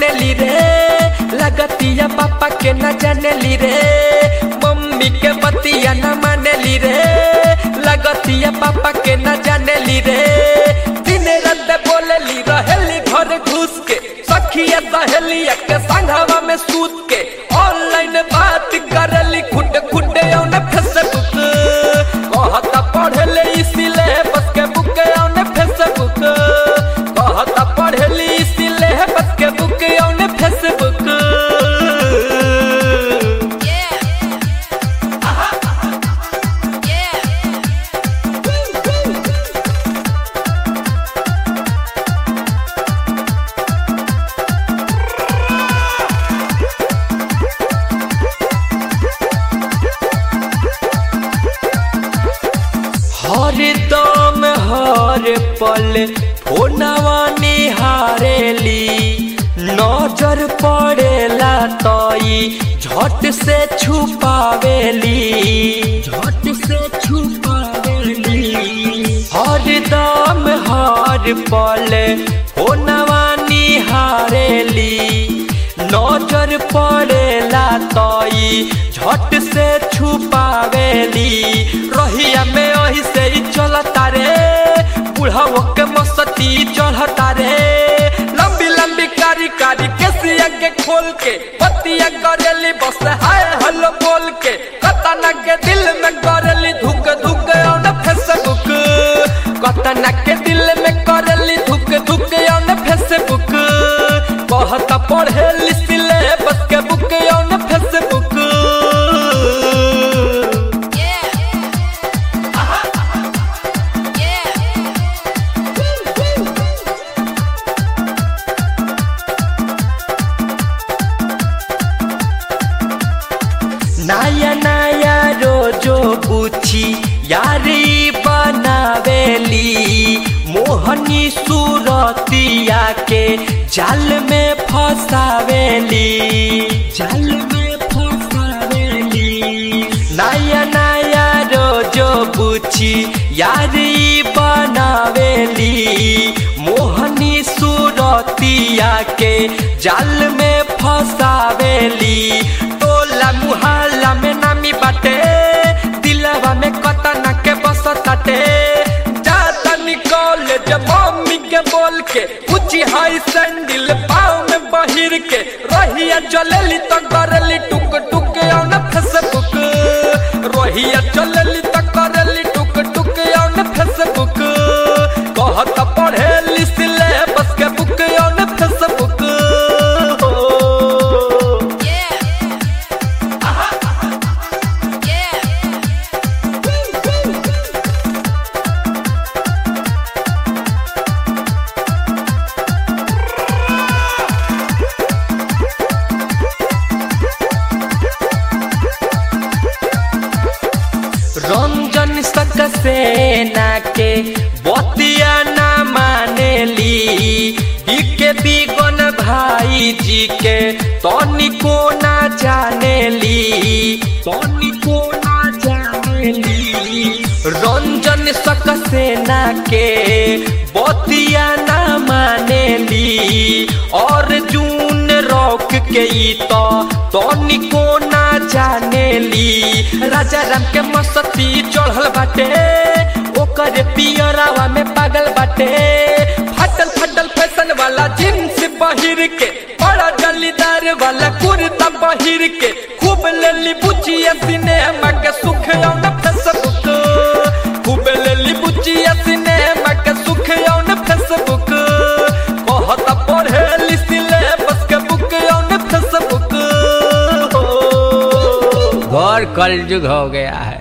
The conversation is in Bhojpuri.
जाने ली रे लगतिया पापा के न जाने ली रे मम्मी के बतिया न माने ली रे लगतिया पापा के न जाने ली रे दिन रात बोले ली रहेली घर घुस के सखिया सहेलिया के संघवा में सूत के ऑनलाइन बात करली खुट खुट औने फेसबुक कहता पढ़ले इसीले बस के बुक औने फेसबुक कहता पढ़ली इसीले बस के बुक औने फेसबुक हर दम हर पल फोनवा निहारेली नजर पड़ेला तई झट से छुपावेली झट से छुपावेली हर दम हर पल फोनवा निहारेली नजर पड़ेला तई झट से छुपावेली रहिया में अही से ही चलता रे बुढ़ाओ के मस्ती चढ़ता रे लंबी लंबी कारी कारी केसिया के खोल के बतिया करेली बस हाय हेलो बोल के कतना के दिल में करेली धुक धुक और फेसबुक कतना के दिल में करेली धुक धुक और फेसबुक बहुत पढ़े लिखले बस के बुक और फेसबुक नया नया रोजो पूछी यारी बनावेली मोहनी सूरतिया के जाल में फसावेली जाल में फसावेली नया नया रोजो पूछी यारी बनावेली मोहनी सूरतिया के जाल में फसावेली टोला मुहल्ला में नामी बाटे दिलवा में कतना के बसताटे जाता निकल जब मम्मी के बोल के ऊंची हाई सैंडल पाँव में बहिर के रहिया चलेली तो करली टुक टुक औन फेसबुक रहिया चलेली तो करली टुक टुक औन फेसबुक कहत पढ़ेली सिले बस के बुक औन फेसबुक हो रंजन सक्सेना के बतिया ना मानेली इके बिगन भाई जी के तनिको ना जानेली तनिको ना जानेली रंजन सक्सेना के बतिया ना मानेली और जून रॉक के ई तो तनिको ना जानेली राजा राम के मस्ती चढ़ल बाटे ओकर पियरावा में पागल बाटे फटल फटल फैशन वाला जींस पहिर के बड़ा जलीदार वाला कुर्ता पहिर के खूब लेली बुचिया सिनेमा के सुख औन फेसबुक खूब लेली बुचिया सिनेमा के सुख औन फेसबुक कहत पढ़े लिसिले बस के बुक औन फेसबुक हो गौर कलयुग हो गया है